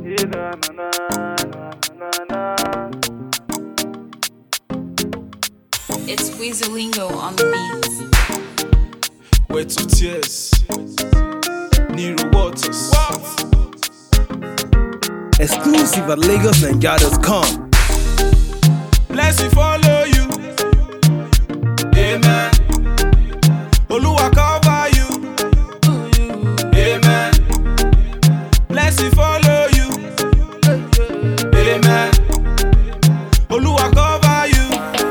It's Weezalingo on the beats. Wet of tears. Nero Waters. Exclusive at LagosNigeria.com. Blessing follow you. Amen. Oluwa cover you. Amen. Blessing follow you. Amen. Oluwa cover you.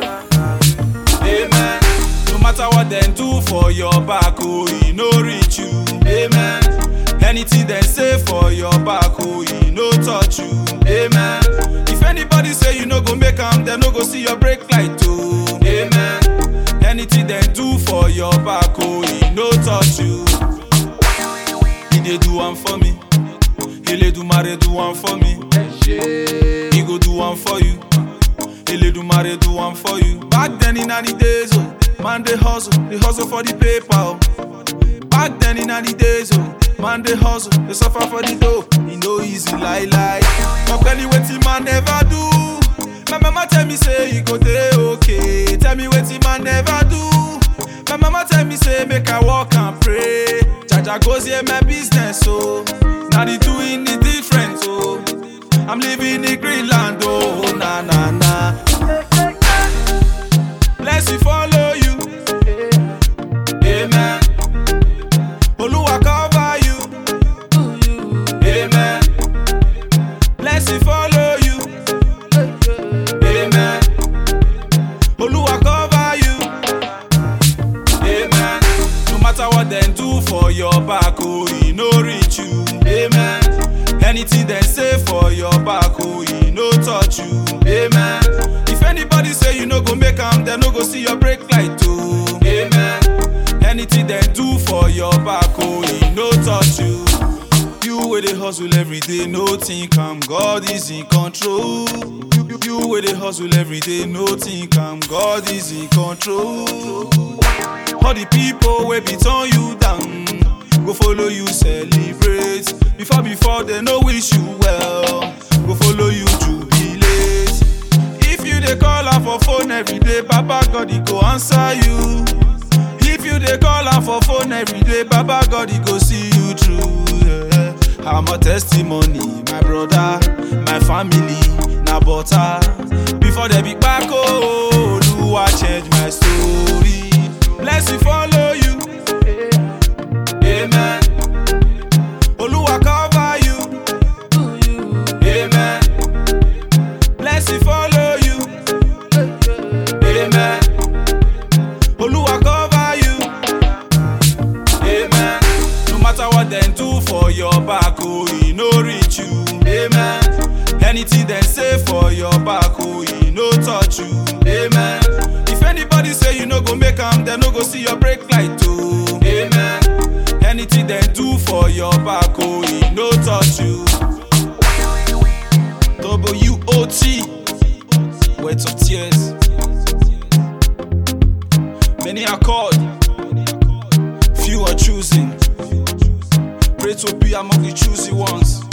Amen. No matter what them do for your back, oh, he no reach you. Amen. Anything they say for your back, oh, he no touch you. Amen. If anybody say you no go make am, they no go see your break light, oh. Amen. Anything they do for your back, oh, he no touch you. He dey do one for me. Ele do mare do one for me. He go do one for you. Ele do mare do one for you. Back then in the days, oh, man they hustle, they hustle for the paper. Oh. Back then in the days, oh, man they hustle, they suffer for the dough. E no easy, lie lie. But belly wetin man never do. My mama tell me say e go dey okay. Tell me wetin man never do. My mama tell me say make I walk and pray. Jaja goes here my business, so now the doing the different, so I'm living in Greenland, oh na na na. Blessing follow you, amen. Oluwa cover you, amen. Blessing follow you, amen. Oluwa cover you, amen. No matter what them do for your back, oh, he no reach you, amen. Anything they say for your back, oh, he no touch you, amen. If anybody say you no go make am, they no go see your break light, oh, amen. Anything they do for your back, oh, he no touch you. You where they hustle every day, no think I'm God is in control. You, you, you where they hustle every day, no think I'm God is in control. All the people wey be turn you down go follow you celebrate. Before before they no wish you well, go follow you jubilate. If you dey call am for phone every day, Baba God he go answer you. If you dey call am for phone every day, Baba God he go see you through. Yeah. I'm a testimony, my brother, my family, na butter. Before they be back, oh, Oluwa change my story. Blessing follow you, amen. Oluwa cover you, amen. Blessing follow you, amen. Oluwa cover you, amen. No matter what them do for your back, oh, he no reach you, amen. Anything they say for your back, oh, he no touch you, amen. If anybody say you no go make am, they no go see your break light, oh, amen. Anything they do for your back, oh, he no touch you. W-O-T, wet of tears. Many are called, few are choosing. Pray to be among the choosy ones.